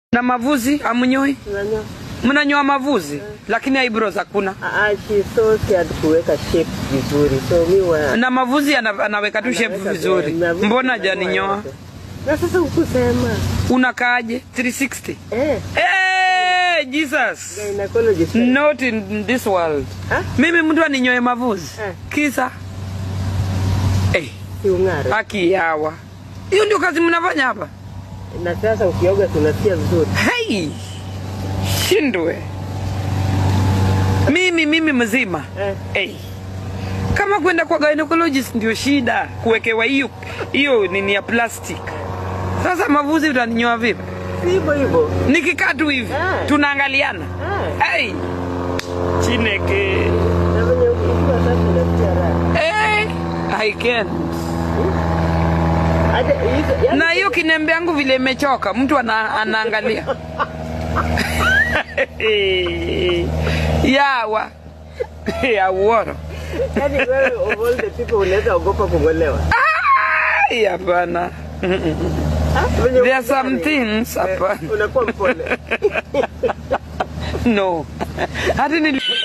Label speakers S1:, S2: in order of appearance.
S1: na mavuzi amunyoi
S2: Unanyoa.
S1: mnanyoa mavuzi lakini eyebrows hakuna
S2: Ah, ah, she's so scared kuweka shape vizuri. So mi wa
S1: na mavuzi ana, anaweka tu shape
S2: Anaweka,
S1: vizuri
S2: eh, mavuzi
S1: mbona
S2: ananyoa
S1: janinyoa
S2: yote. Na sasa hukusema.
S1: unakaaje 360
S2: Eh,
S1: hey, jesus
S2: gynecologist.
S1: not in this world
S2: Ah,
S1: mimi mtu aninyoe mavuzi
S2: Eh.
S1: kisa hey,
S2: si ung'are.
S1: haki yawa hiyo ndio kazi mnafanya hapa
S2: Na sasa ukioga tunasikia vizuri.
S1: hey, shindwe mimi mimi mzima
S2: Eh.
S1: hey. kama kwenda kwa gynecologist ndio shida kuwekewa hiyo hiyo nini ya plastic sasa mavuzi utaninyoa vipi
S2: Si hivyo hivyo.
S1: nikikaa tu hivi
S2: Eh.
S1: tunaangaliana
S2: Eh.
S1: hey. chineke
S2: Na venye ukiwa sasa unasikia raha.
S1: hey. I can't.
S2: Hata hizo yaani
S1: na hiyo kinembe yangu vile imechoka mtu ana, anaangalia yawa yauoro
S2: yaani wewe of all the people unaweza ogopa kungolewa.
S1: Ai, hapana
S2: Ah, venye
S1: there are some
S2: ukidhani,
S1: things
S2: eh,
S1: hapana
S2: Unakuwa mpole.
S1: no hati nili